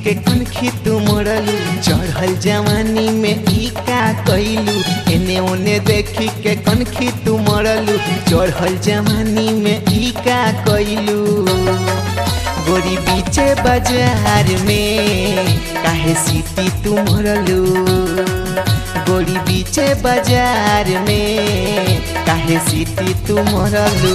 के कनखी तू मोड़लू चढ़ल जवानी में ई का कैलू एने ओने देखी के कनखी तू मोड़लू चढ़ल जवानी में ई का कैलू गोरी बीचे बाजार में काहे सीटी तू मोड़लू गोरी बीचे बाजार में काहे सीटी तू मोड़लू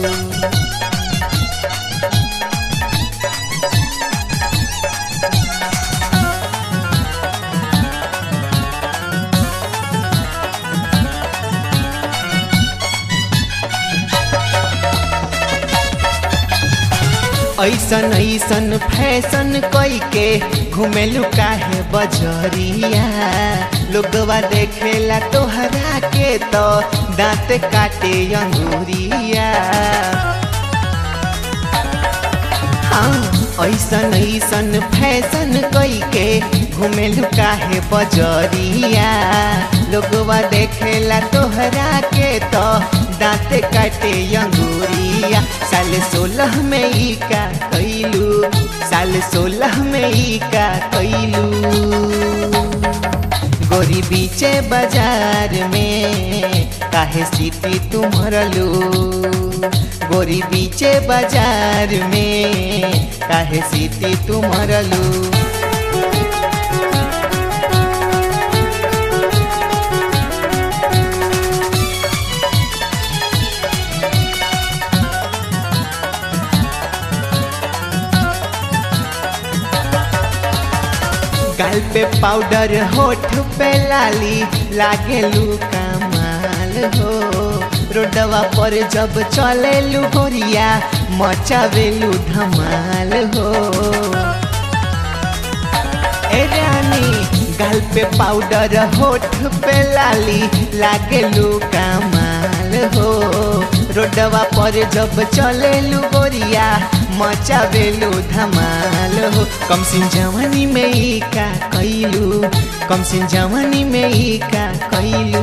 ऐसन ऐसन फैशन कई के घुमेलू काहे बजरिया लोगवा देखेला तोहरा के तो दांत काटे अंगूरिया हाँ ऐसन ऐसन फैशन कई के घुमेलू काहे बजरिया लोगवा देखेला तोहरा के तो दांत काटे अंगूरिया साल सोलह में ई का कैलू साल सोलह में ई का कैलू गोरी बीचे बाजार में काहे सीटी तू मरलू गोरी बीचे बाजार में काहे सीटी तू मरलू गाल पे पाउडर होठ पे लाली लागे लू कमाल हो रोडवा पर जब चले लू गोरिया मचावेलू धमाल हो ए रानी गाल पे पाउडर होठ पे लाली लागे लू कमाल हो रोडवा पर जब चले लू गोरिया मचावेलू धमाल हो कम सिन जवानी में ई का कैलू कम सिन जवानी में ई का कैलू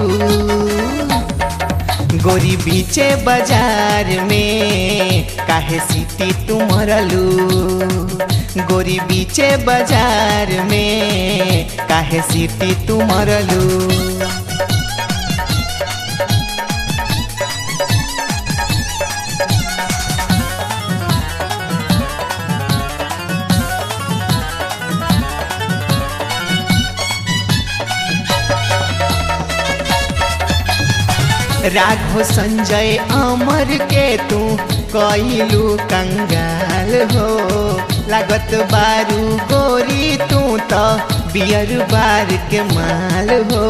गोरी बीचे बाजार में काहे सीटी तू मरलू गोरी बीचे बाजार में काहे सीटी तू मरलू राघव संजय अमर के तू कैलू कंगाल हो लागत बारू गोरी तू तो बियर बार के माल हो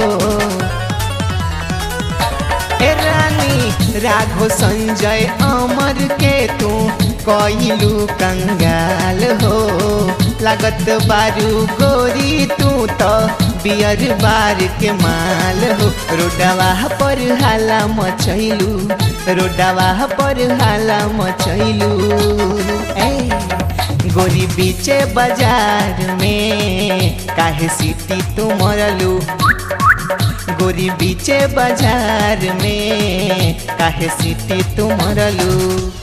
ए रानी राघव संजय अमर के तू कैलू कंगाल हो लागत बारू गोरी तू तो बियर बार के माल हो रोडवा पर हाला मचैलू रोडवा पर हाला मचैलू ए गोरी बीचे बाजार में काहे सीटी तू मरलू गोरी बीचे बाजार में काहे सीटी तू मरलू